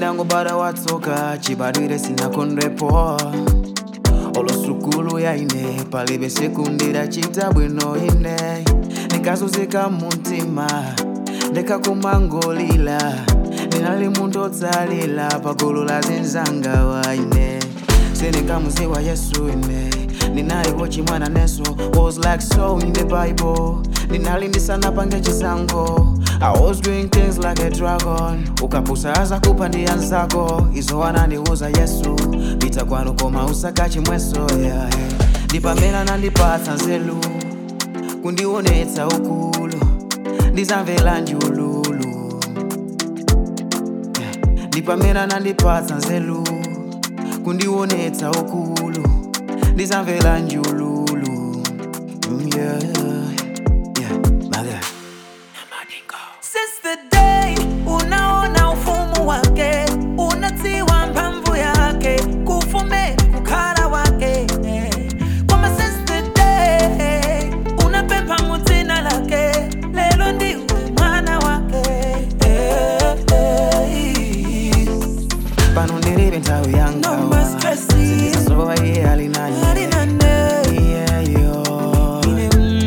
ndidangobada watsoka chibadwire sinakondwepo olosukulu yaine palibe sekundira chita bwino ine ndikazunzika mumtima ndikakumangolila ndinali munthu otsalila pagulu la zinzanga waine sindikamuziwa yesu ine ndinalipo chimwana neso was like so in the bible ndinali ndisanapange chisango I was doing things like a dragon ukapusa aza kupa ndi anzako izo wanandiuza yesu pita kwanu koma usaka chimweso yeah. ndipamene nandipatsa nzelu kundionetsa ukulu ndizamvera njululu yeah. ndipamene nandipatsa nzelu kundionetsa ukulu ndizamvera njululu Mm, yeah, yeah, my God. Since the day unaona ufumu wake, unatiwa mpamvu yake, kufume kukara wake. Kwamba since the day unapepa mutina lake, lelo ndiwe mwana wake. pano ndilibe nthawi No more stresses. yangawa iye ali nani Ali nane. iyeyo Ine,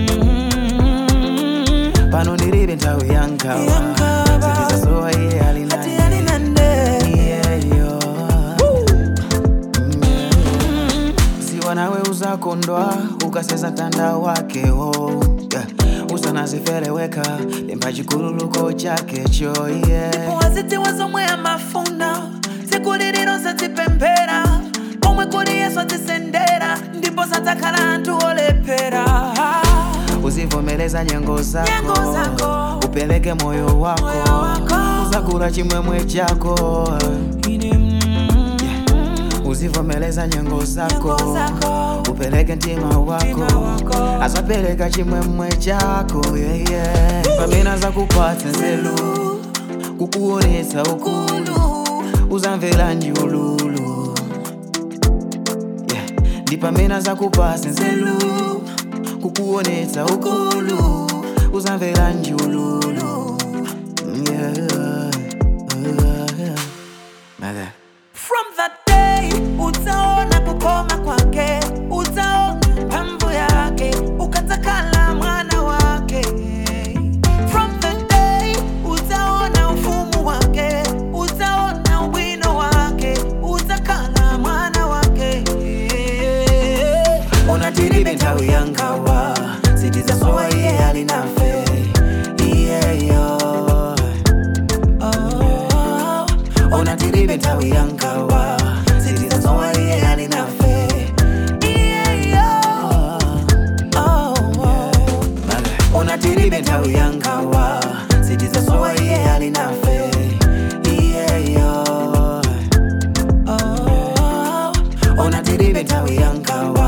mm, pano ndilibe nthawi yangawa Yangawa. zizasowa iye ali ati nani ali nane. iyeyo siwa nawe uzakondwa ukaseza mtanda wakewo yeah. usanazifere lemba chikululuko chakecho iye waziti wazomwe amafuna tsiku lililo satipemphera pomwe kuli yesu atisendera ndipo satakhala anthu olephera uzivomereza nyengo zako, Nyengo zako. upeleke moyo wako, Moyo wako. uzakula chimwemwe chako Ine, mm, uzivomereza nyengo zako, Nyengo zako. upeleke mtima wako, Mtima wako. azapereka chimwemwe chako yeah, yeah. pamene azakupatsa nzelu kukuonetsa ukulu Kulu. uzamvera njululu yeah. ndi pamene azakupatsa nzelu kukuonetsa ukulu uzamvera njululu yeah. yeah. Mother. From that day utaona kukoma kwake, utaona mpamvu yake, ukatakala mwana wake. From the day utaona ufumu wake, utaona ubwino wake, utakala mwana wake. unatiribe nthawi yangawa sitizasowa iye ali nafe iyeyo Oh, unatiribe nthawi yangawa sitizasowa iye ali nafe yeah, yeah. Oh, oh. unatiribe nthawi yangawa sitizasowa iye ali nafe iyeyo Oh, unatiribe nthawi yangawa